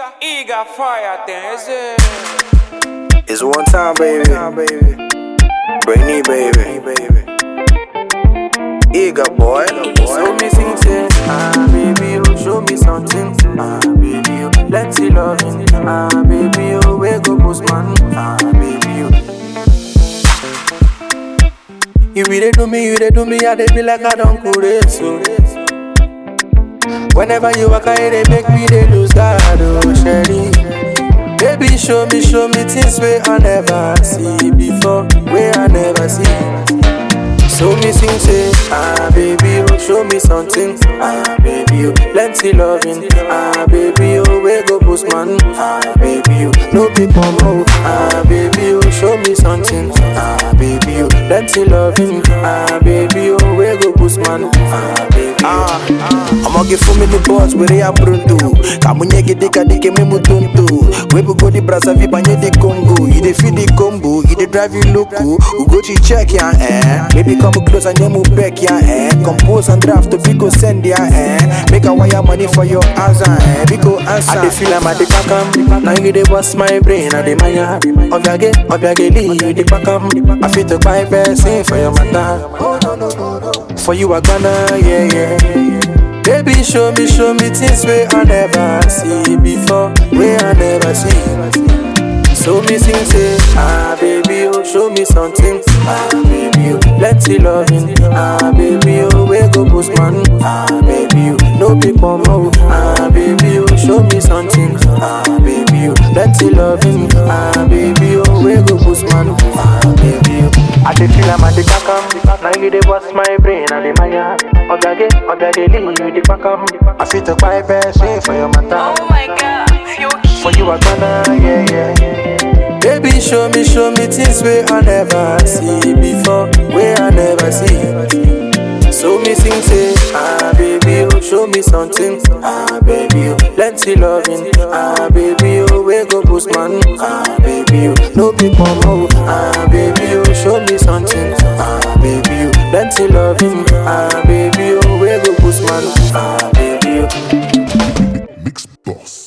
Eager fire thing, is it? It's one time, baby. Brainy, baby. Eager boy. So me sing say, ah baby, you show me something, ah baby, you let's see loving, ah baby, you wake up postman, ah baby, you. You be dey do me, you dey do me, I dey be like I don't cool so. Whenever you walk, I dey make me dey lose God, oh Sherry. Baby, show me, show me things where I never see before, where I never see. So me sing say, ah baby, oh show me something, ah baby, oh plenty loving, ah baby, oh where go postman, ah baby, oh no people more, ah baby, oh show me something, ah baby, oh plenty loving, ah baby, oh where go postman, ah baby, Ah, I'ma give for me the boss where they are pronto. Kamunye gede kadike me mutonto. We bu go the brasa vi banye the Congo. You dey feel the combo, you dey drive you loco. We go to check ya eh. Baby come close and you move back ya eh. Compose and draft to go send ya eh. Make a wire money for your answer eh. Biko answer. I dey feel I'm at the back am. Now you dey bust my brain, I dey maya. Obiage, obiage, lee, you dey back am. I fit to buy person for your matter. For you I gonna, yeah, yeah. Baby, show me, show me things where I never see before, where I never see. So me sing say, ah baby, oh show me something, ah baby, oh plenty loving, ah baby, oh where go postman, ah baby, oh no people more, ah baby, oh show me something, ah baby, oh plenty loving, ah baby, oh where go postman, ah baby, oh. I dey feel I'm at the back am, now you dey bust my brain, I dey maya. Obiage, obiage, lee, you dey back am. I fit to buy person for your matter. Oh my god, feel For you I gonna, yeah, yeah. Baby, show me, show me things where I never see before, where I never see. So me sing say, ah baby, oh show me something, ah baby, oh plenty loving, ah baby, oh where go postman, ah baby, oh no people more, ah baby, oh show me something, ah baby, oh plenty loving, ah baby, oh where go postman, ah baby, oh. Mix Boss.